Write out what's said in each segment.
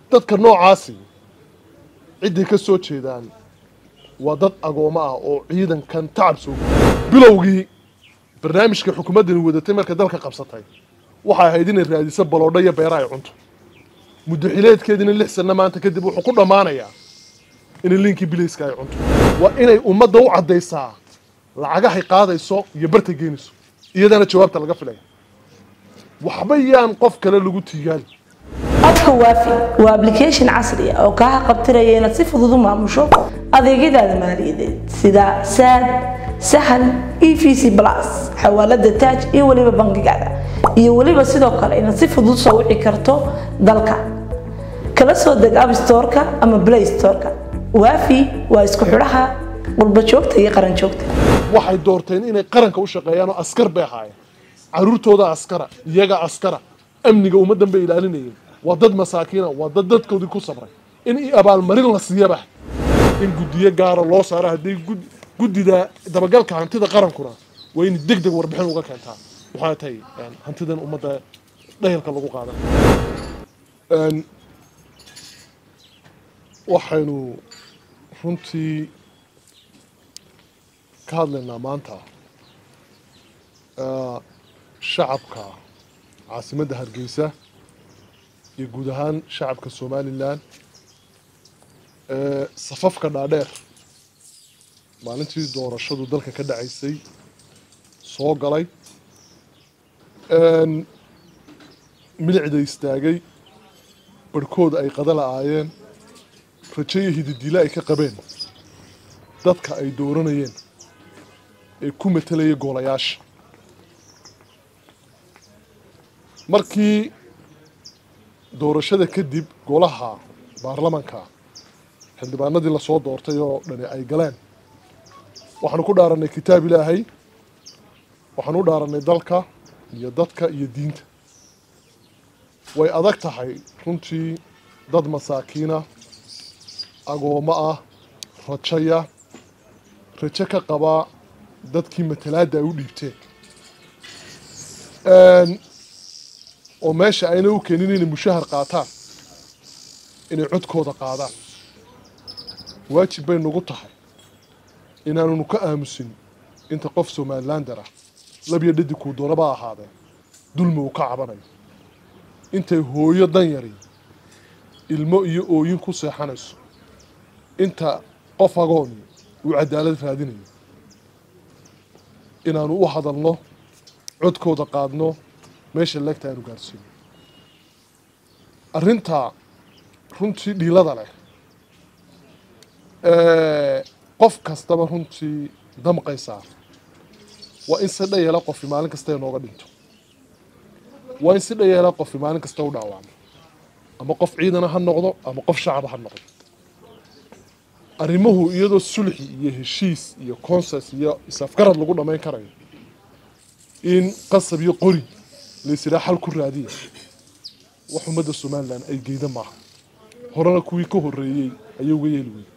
dadka noocaasi cidday ka soo jeedaan waa dad agoomo ah oo ciidankan tacab soo bilowgii barnaamijka xukuumaddani wadatay markay dalka qabsatay waxay ahayd inay raadiso baloodho iyo beera ay cunto muddo xileedkeediina lix sanno maanta kadib wuxuu ku dhammaanayaa inay liinkii bilayska ay cunto waa inay ummadda u caddaysaa lacagahay qaadayso iyo bartay geynayso iyadana jawaabta laga filaya waxba yaan qof kale lagu tiigaali abka waafi waa application casri ah oo kaa qabtiraya inaad si fudud u maamusho adeegyadaada maaliyadeed sida saad sahal e v c plus xawaalada taaj iyo weliba bangigaada iyo weliba sidoo kale inaad si fudud soo wici karto dalka kala soo deg app storeka ama play storeka waafi waa isku xidhaha qurba joogta iyo qaran joogta waxay doorteen inay qaranka u shaqeeyaan oo askar bay ahaayeen caruurtooda askara iyaga askara amniga ummaddan bay ilaalinayeen waa dad masaakiina waa dad dadkoodii ku sabray in i abaalmarin la siiyaba in guddiyo gaara loo saaro haddii gud- guddida dabagalka hantida qarankuna waa in deg deg warbixin uga keentaa waxaa tahay een, hantidan ummadda dhayalka lagu qaadan Een, waxaynu runtii ka hadlaynaa maanta eh, shacabka caasimadda hargeysa iyo guud ahaan shacabka somalilan ee safafka dhaadheer maalintii doorashadu dalka ka dhacaysay soo galay Een, milicda istaagay barhkood ay qada la'aayeen rajo iyo hididile ay ka qabeen dadka ay dooranayeen ee ku matelaya goolayaasha markii doorashada kadib golaha baarlamanka xildhibaanadii lasoo doortay oo dhani ay galeen waxaanu ku dhaaranay kitaab ilaahay waxaanu u dhaaranay dalka iyo dadka iyo diinta way adag tahay runtii dad masaakiina agoommo ah rajaya rajo ka qabaa dadkii matalaadda ay u dhiibteen Een, oo meesha ayna u keenin inay mushahar qaataan inay codkooda qaadaan waajib bay nagu tahay inaanunu ka aamusin inta qof somalilander ah labyo dhadig kuu doonaba ha ahaadee dulmi uu ka cabanayo intay hooyo dan yari ilmo iyo ooyin ku seexanayso inta qof agoon uu cadaalad raadinayo inaanu u hadalno codkooda qaadno meesha leegta aanu gaarsiino arrinta runtii dhiilada leh ee qof kastaba runtii damqaysaa waa in si dhayeela qofi maalin kasta inooga dhinto waa in si dhayeela qofi maalin kasta u dhaawacmo ama qof ciidana ha noqdo ama qof shacaba ha noqdo arrimuhu iyadoo sulxi iyo heshiis iyo consens iyo isafgarad lagu dhammayn karayo in qasab iyo qori laysiraa xal ku raadiya wax ummadda somalilan ay geyda maaha horena kuwii ka horreeyey ayay uga yeeli weyey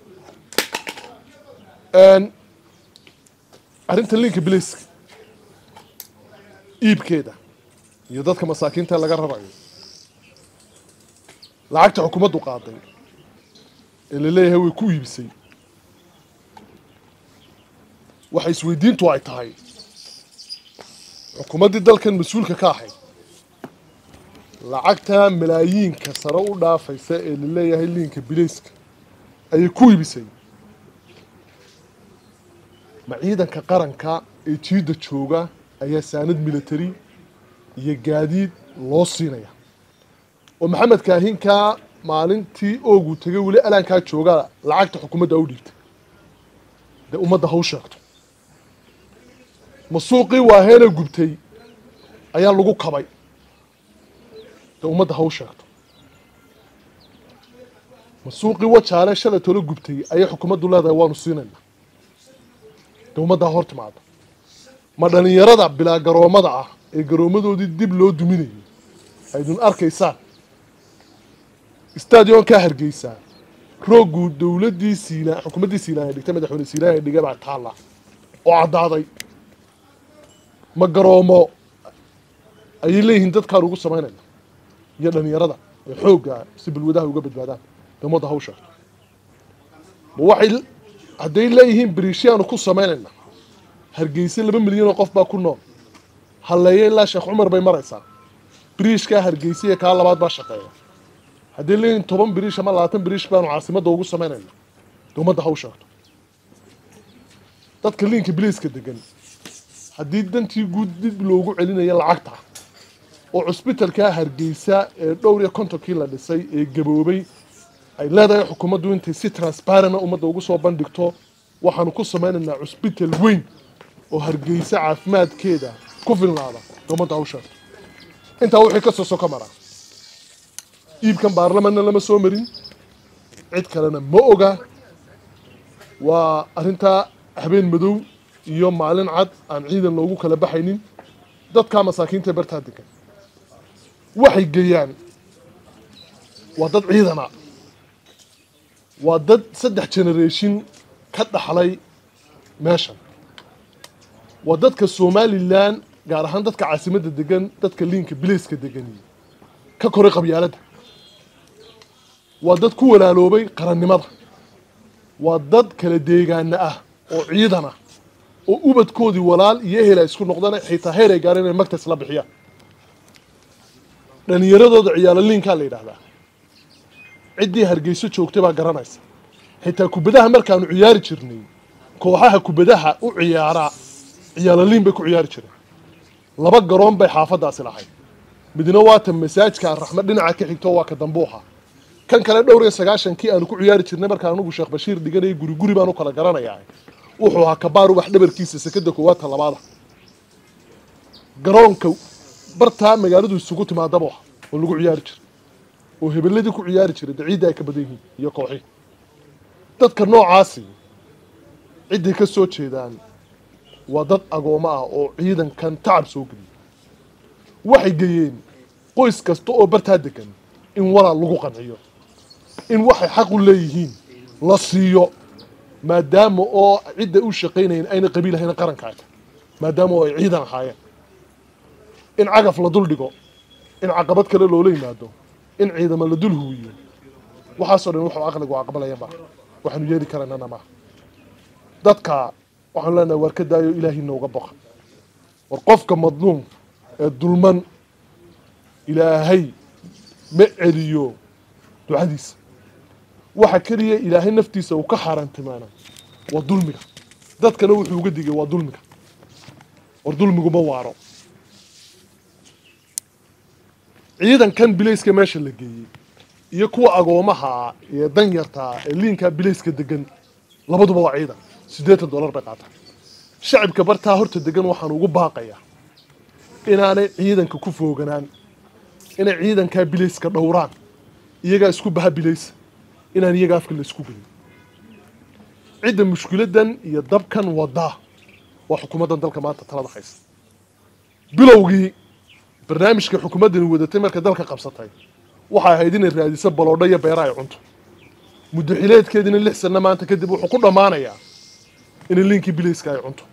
Een, arrinta linka bilayska iibkeeda iyo dadka masaakiinta laga rarayo lacagta xukuumaddu qaaday ee la leeyahay way ku iibisay waxa isweydiintu ay tahay xukuumaddii dalkan mas-uulka ka ahayd lacagta malaayiinka sare u dhaafaysa ee la leeyahay liinka bilayska ayay ku iibisay ma ciidanka qaranka ee jiidda jooga ayaa saanad military iyo gaadiid loo siinaya oo maxamed kaahinkaa maalintii oogu tegay weli alaankaa jooga lacagta xukuumadda u dhiibtay dee ummadda ha u sheegto ma suuqii waaheena gubtay ayaa lagu kabay dee ummadda ha u sheegto ma suuqii wajaale shalay tolo gubtay ayay xukuumaddu leedahay waanu siinayna dee ummadda ha hor timaado ma dhalinyarada bilaa garoomada ah ee garoomadoodii dib loo duminayo aydun arkaysaan stadionkaa hargeysaa rooggu dowladdii siina xukuumaddii siilaan ay dhigtay madaxweyne siilaan ay dhigay baa taalla oo caddaaday ma garoomo ayay leeyihiin dadkaan ugu samaynayna iyo dhalinyarada ee xoogga si balwadaha uga badbaadaan dee ummadda ha u sheegto ma waxay hadday leeyihiin biriishyaanu ku samaynayna hargeysa laba milyan oo qof baa ku nool halleeya ilaa sheekh cumar bay maraysaa biriishkaa hargeysa iyo kaa labaad baa shaqeeya hadday leeyihiin toban biriish ama labaatan biriish baanu caasimadda ugu samaynayna dee ummadda ha u sheegto dadka liinka biliiska degan haddii dantii guud dib loogu celinayo lacagta oo cusbitalkaa hargeysa ee dhowr iyo kontonkii la dhisay ee gaboobay ay leedahay xukuumaddu intay si transparent ummadda ugu soo bandhigto waxaanu ku samaynaynaa cusbital weyn oo hargeysa caafimaadkeeda ku filnaada dee ummadda ha u sheegto intaa wixii ka soo soko maraa iibkan baarlamanna lama soo marin cid kalena ma oga waa arrintaa habeen madow iyo maalin cad aan ciidan loogu kala baxaynin dadkaa masaakiinta ee bartaa degan waxay geeyaan waa dad ciidana waa dad saddex generation ka dhaxlay meeshan waa dadka somalilan gaar ahaan dadka caasimadda degan dadka liinka bileyska degani ka koray qabyaaladda waa dad ku walaaloobay qarannimada waa dad kala deegaana ah oo ciidan ah oo ubadkoodii walaal iyo ehel ay isku noqdaan xitaa heer ay gaareen inay magtas la bixiyaan dhallinyaradooda ciyaalo liinkaa la yidhaahdaa ciddii hargeyso joogtay baa garanaysa xitaa kubadaha markaanu ciyaari jirnay kooxaha kubadaha u ciyaaraa ciyaalo liin bay ku ciyaari jireen laba garoon bay xaafadaasi lahayd midna waata masaajka raxme dhinaca ka xigto waa ka dambuuha kan kale dhowr iyo sagaashankii aanu ku ciyaari jirnay markaan anugu sheekh bashiir dhiganayay guri guri baan u kala garanayaa wuxuu ahaa kabaar ubax dhabarkiisa sekada koowaad ta labaada garoonka bartaa magaaladu isugu timaadaba oo lagu ciyaari jiray oo hebeladii ku ciyaari jiray dee ciidda ay ka badan yihiin iyo kooxii dadka noocaasi cidday ka soo jeedaan waa dad agoommo ah oo ciidankan tacab soo geliyay waxay geeyeen qoys kasta oo bartaa degan in walaal lagu qanciyo in waxay xaq u leeyihiin la siiyo maadaama oo cidda u shaqaynayeen ayna qabiil ahayn qarankaaga maadaama oo ay ciidan ahaayeen in cagaf la dul dhigo in caqabad kale loola yimaado in ciidamo la dul huwiyo waxaasoo dhan wuxuu aqligu aqbalaya ma waxaanu yeeli karaynana ma dadka waxaanu leenahay war ka daayo ilaahay nooga boqa war qofka madluum ee dulman ilaahay ma celiyo ducadiisa waxa keliya ilaahay naftiisa uu ka xaaraantimaana waa dulmiga dadkana wuxuu uga digay waa dulmiga war dulmigu ma waaro ciidankan bilayska meesha la geeyey iyo kuwa agoomaha ee danyartaa ee liinkaa bilayska degan labaduba waa ciidan siddeetan dollar bay qaataan shacibka bartaa horta degan waxaan ugu baaqayaa inaanay ciidanka ku fooganaan inay ciidankaa bilayska dhowraan iyagaa isku baha bilaysa inaan iyaga afka la isku gelin cidda mushkiladan iyo dabkan wadaa waa xukuumaddan dalka maanta talada haysa bilowgii barnaamijka xukuumaddani wadatay markay dalka qabsatay waxay ahayd inay raadiso baloodho iyo beera ay cunto muddo xileedkeediina lix sanno maanta kadib wuxuu ku dhammaanayaa inay liinkii bilayska ay cunto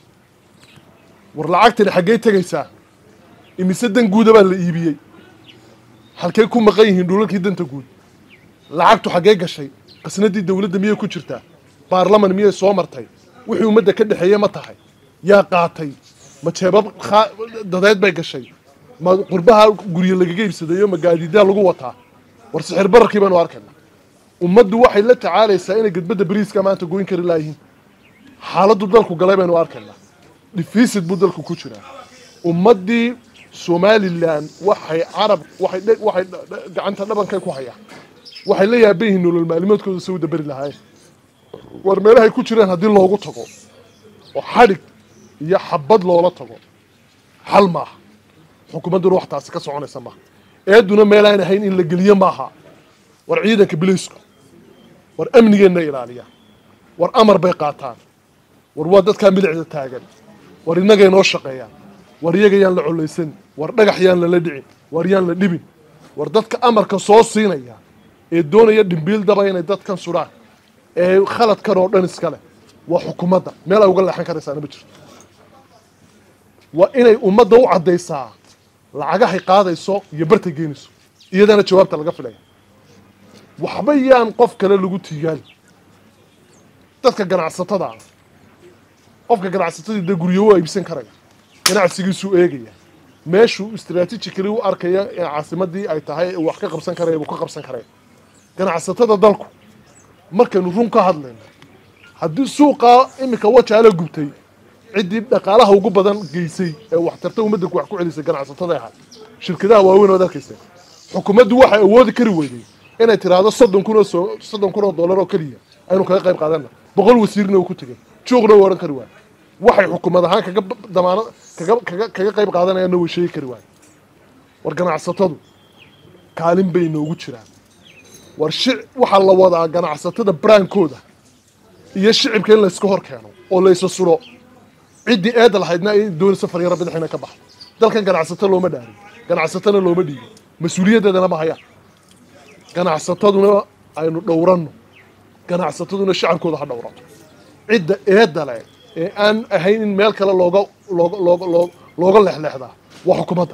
war lacagtani xaggey tegaysaa imise dan guuda baa la iibiyey halkay ku maqan yihiin dhulalkii danta guud lacagtu xaggee gashay qasnadii dowladda miyay ku jirtaa baarlaman miyay soo martay wixii ummadda ka dhexeeye ma tahay yaa qaatay ma jeebab khaa- dadeed bay gashay ma qurbaha guryo lagaga iibsadayo ma gaadiidaa lagu wataa war sixir bararkii baynu arkaynaa ummaddu waxay la tacaalaysaa inay gedbadda bariiska maanta goyn kari laayihiin xaaladdu dalku galay baynu arkaynaa dhifiisid buu dalku ku jiraa ummaddii somalilan waxay carab waxay dhe- waxay dha- dha- gacanta dhabankay ku hayaan waxay la yaaban yihiin nolol maalimoodkooda se u daberi lahaayeen war meelahay ku jiraan haddii loogu tago oo xadhig iyo xabad loola tago xal maaha xukuumadduna wax taasi ka soconaysa maaha eeduna meelaan ahayn in la geliyo maaha war ciidanka bilaysku war amnigeenna ilaaliya war amar bay qaataan war waa dadkaa milicda taagan war innagay noo shaqeeyaan war iyaga yaan la collaysan war dhagax yaan lala dhicin war yaan la dhibin war dadka amarka soo siinaya ee doonaya dhimbiil daba inay dadkan sudhaan ee khaladkan oo dhan iska leh waa xukuumadda meel ay uga leexan karaysaana ma jirto waa inay ummadda u caddaysaa lacagahay qaadayso iyo bartay geenayso iyadana jawaabta laga filaya waxba yaan qof kale lagu tiigaali dadka ganacsatada ah qofka ganacsatadii dee guryo u iibsan karaya ganacsigiisuu eegaya meeshuu istraatijikali u arkaya ee caasimadii ay tahay ee wax ka qabsan karaya buu ka qabsan karaya ganacsatada dalku markaynu run ka hadlayno haddii suuqaa iminka wajaala gubtay ciddii dhaqaalaha ugu badan geysay ee waxtarta ummaddanku wax ku celisay ganacsatada ahaa shirkadaha waaweyn ood arkaysa xukuumaddu waxay awoodi kari weyday inay tiraahdo soddon kun oo soo soddon kun oo dollar oo keliya aynu kaga qayb qaadana boqol wasiirna uu ku tegay juuqna uu odhan kari waayo waxay xukuumad ahaan kaga damaano kaga kaga kaga qayb qaadanayaanna way sheegi kari waayo war ganacsatadu kaalin bay noogu jiraan war shic waxaa la wadaa ganacsatada braankooda iyo shicibka in layska hor keeno oo laysa sulo ciddii eeda lahaydna ay doonayso faryaro bidix inay ka baxdo dalkan ganacsato looma dhaarin ganacsatona looma dhiibin mas-uuliyaddeedana ma hayaan ganacsataduna aynu dhowranno ganacsataduna shacabkooda ha dhowrato cidda eedda leh ee aan ahayn in meel kale looga looga looga loo looga leexleexdaa waa xukuumadda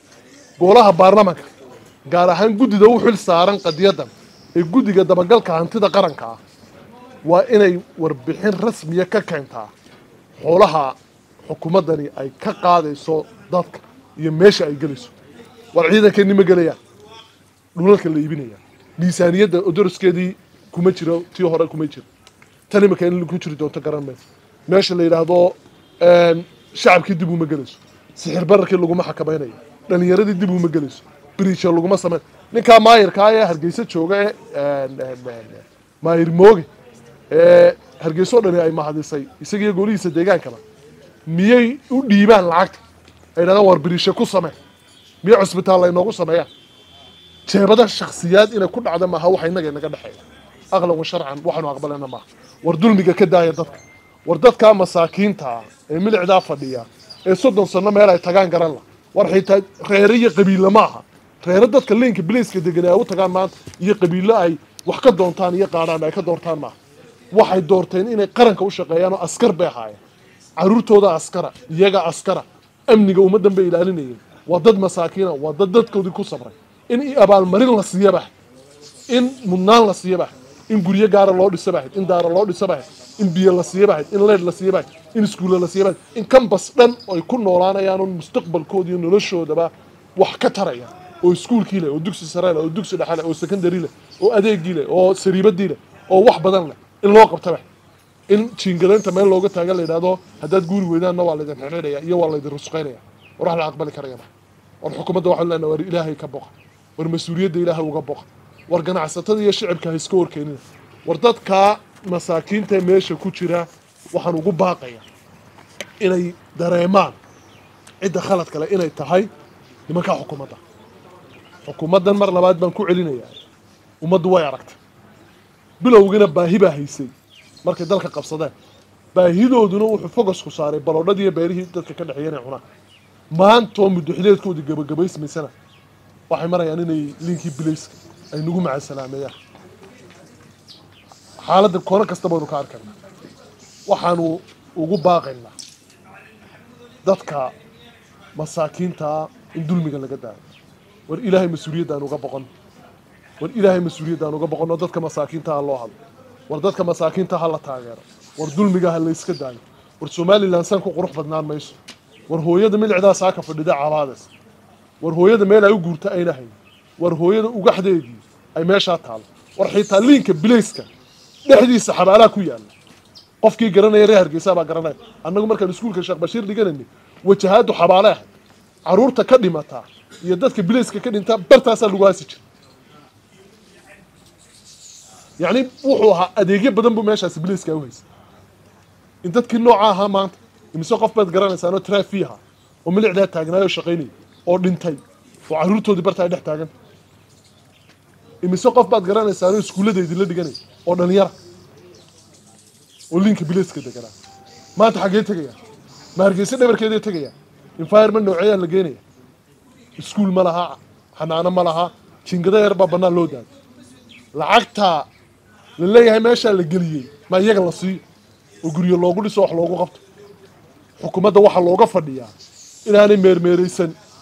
golaha baarlamanka gaar ahaan guddida u xil saaran qadiyadan ee guddiga dabagalka hantida qaranka ah waa inay warbixin rasmiya ka keentaa xoolaha xukuumaddani ay ka qaadayso dadka iyo meesha ay gelayso war ciidankeeni ma gelayaan dhulalka la iibinaya miisaaniyadda odoroskeedii kuma jiro tii hore kuma jiro tan imika in ku jiri doonto garan mayso meesha la yidhaahdo shacabkii dib uma gelayso sixir bararkii laguma xakamaynayo dhalinyaradii dib uma gelayso biriisha laguma samayn ninkaa maayirkaa ee hargeysa jooga ee maayir mooge ee hargeyso dhani ay mahadisay isagiiyo golihiisa deegaankaba miyay u dhiibaan lacagta ay yidhahdaan war biriisha ku samee miyay cusbitaal laynoogu sameeyaan jeebada shaksiyaad inay ku dhacda maaha waxa innaga inaga dhexeeya aqlan wa sharcan waxaanu aqbalana maaha war dulmiga ka daaya dadka war dadkaa masaakiinta ah ee milicdaa fadhiya ee soddon sano meel ay tagaan garan la war xitaa reere iyo qabiille ma aha reere dadka leenka bilayska degan ay u tagaan maanta iyo qabiille ay wax ka doontaan iyo qaadhaan ay ka doortaan maaha waxay doorteen inay qaranka u shaqeeyaan oo askar bay ahaayeen caruurtooda askara iyaga askara amniga ummaddan bay ilaalinayeen waa dad masaakiina waa dad dadkoodii ku sabray in abaalmarin la siiya bahay in mudnaan la siiya bahay in guryo gaara loo dhisa bahayd in daara loo dhisa bahayd in biyo la siiya bahayd in leed la siiya bahayd in iskuulle la siiya bahayd in kambas dhan ay ku noolaanayaan oo mustaqbalkooda iyo noloshoodaba wax ka taraya oo iskuulkii leh oo dugsi sare leh oo dugsi dhexe leh oo secondary leh oo adeegii leh oo sariibadii leh oo wax badan leh in loo qabta bahay in jiingadaynta meel looga taaga la yidhahdo haddaad guuri weydaanna waa laydin xidhiidhaya iyo waa laydin rusqaynaya war wax la aqbali karaya war xukuumadda waxaan leenahay war ilaahay ka boqa war mas-uuliyadda ilaahay uga boqa war ganacsatada iyo shicibka ha iska horkeenina war dadkaa masaakiinta meesha ku jira waxaan ugu baaqaya inay dareemaan cidda khalad kale inay tahay nimankaa xukuumadda xukuumaddan mar labaad baan ku celinayaa ummaddu way aragtay bilowgina baahi baa haysay markay dalka qabsadeen baahidooduna wuxuu fogosku saaray baloodhadii iyo beerihii dadka ka dhexeeya inay cunaan maantoo muddoxileedkoodii gabagabaysmaysana waxay marayaan inay liinkii bilayska ay nagu macasalaameeyaan xaaladda koono kasta baynu ka arkaynaa waxaanu ugu baaqaynaa dadka masaakiintaa in dulmiga laga daayo war ilaahay mas-uuliyaddaaan uga boqon war ilaahay mas-uuliyaddaaan uga boqon oo dadka masaakiinta ha loo hadlo war dadka masaakiinta ha la taageero war dulmiga ha layska daayo war somalilan san ku qurux badnaan mayso war hooyada milicdaa saaka fadhida cabaades war hooyada meel ay u guurta ayna hayn war hooyada ugaxdeedii ay meeshaa taalo war xitaa liinka bilayska dhexdiisa xabaalaha ku yaalla qofkii garanaya reer hargeysa baa garanaya annagu markaan iskuulka sheekh bashiir dhiganayna wajahaadu xabaale ahayd caruurta ka dhimataa iyo dadka bilayska ka dhintaa bartaasaa lagu haasi jira yacni wuxuu ahaa adeegyo badan buu meeshaasi bilayska u haysay in dadkii nooca ahaa maanta imise qof baad garanaysaanoo traafi ahaa oo milicdaa taagnaayoo shaqaynaya oo dhintay oo caruurtoodii bartaa dhex taagan imise qof baad garanaysaanoo iskuulladeedii la dhiganaya oo dhalinyara oo liinka bilayska deganaa maanta xaggee tegaya ma hargeysa dhabarkeeday tegaya environment nooceeyaa la geenaya iskuul ma laha xanaano ma laha jingada yar baa bannaan loo daayo lacagtaa la leeyahay meeshaa la geliyey ma iyaga la siiyo oo guryo loogu dhiso wax loogu qabto xukuumadda waxaa looga fadhiyaa inaanay meermeeraysan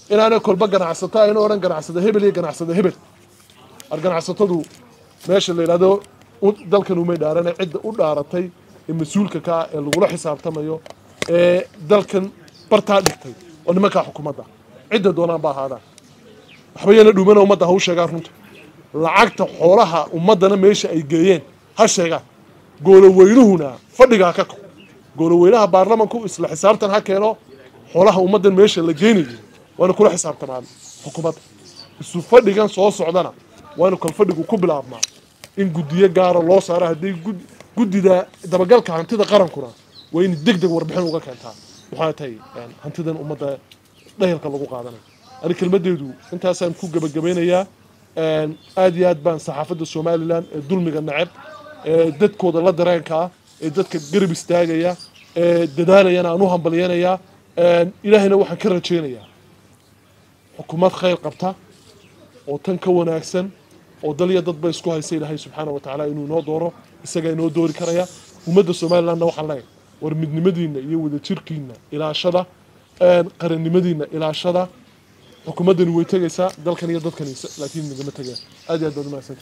inaanay kolba ganacsato ayna odhan ganacsada hebel iyo ganacsada hebel ar ganacsatadu meesha la yidhahdo u- dalkan umay dhaarane cidda u dhaaratay ee mas-uulka ka ah ee lagula xisaabtamayo ee dalkan bartaa dhigtay oo nimankaa xukuumadda cidda doonaan ba ahaadaan waxba yana dhumana ummadda ha u sheegaan runta lacagta xoolaha ummaddana meesha ay geeyeen ha sheegaan gooloweynuhuna fadhigaa ka ko gooloweynaha baarlamanku isla xisaabtan ha keeno xoolaha ummaddan meesha la geenayay waana kula xisaabtamaan xukuumadda isu fadhigan soo socdana waanu kal fadhigu ku bilaabmaa in guddiyo gaara loo saaro haddii gud- guddida dabagalka hantida qarankuna waa in deg deg warbixin uga keentaa waxaa tahay een, hantidan ummadda dhayalka lagu qaadanayo ani kelmaddeedu intaasaan ku gebagabeynayaa een, aad iyo aad baan saxaafadda somalilan ee dulmiga neceb ee dadkooda la dareenka ah ee dadka garab istaagaya ee dadaalayana aan u hambalyanayaa een, ilaahayna waxaan ka rajaynayaa xukuumad khayr qabta oo tan ka wanaagsan oo dal iyo dad ba isku haysa ilaahay subxaana wa tacaala inuu inoo dooro isagaa inoo doori karaya ummadda somalilandna waxaan leeyahay war midnimadiinna iyo wadajirkiinna ilaashada een, qarannimadiinna ilaashada xukuumaddani way tegaysaa dalkan iyo dadkan laakiin nagama tegaya aad iyo aad baad umahadsanta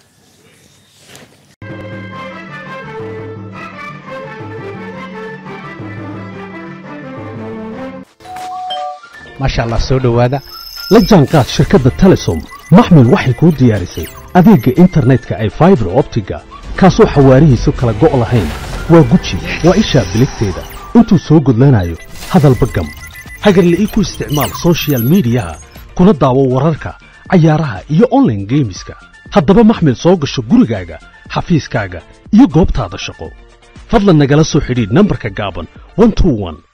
maasha allah soo dhowaada la jaanqaad shirkadda telesom maxmil waxay kuu diyaarisay adeegga internetka ay faibar optiga kaasoo xawaarihiisu kala go' lahayn waa guji waa ishaa biligteeda intuu soo gudlanayo hadalba gam hagarle ii ku isticmaal soshiyal miidiyaha kuna daawo wararka cayaaraha iyo online geemiska haddaba maxmil soo gasho gurigaaga xafiiskaaga iyo goobtaada shaqo fadlan nagala soo xidhiidh nambarka gaaban 121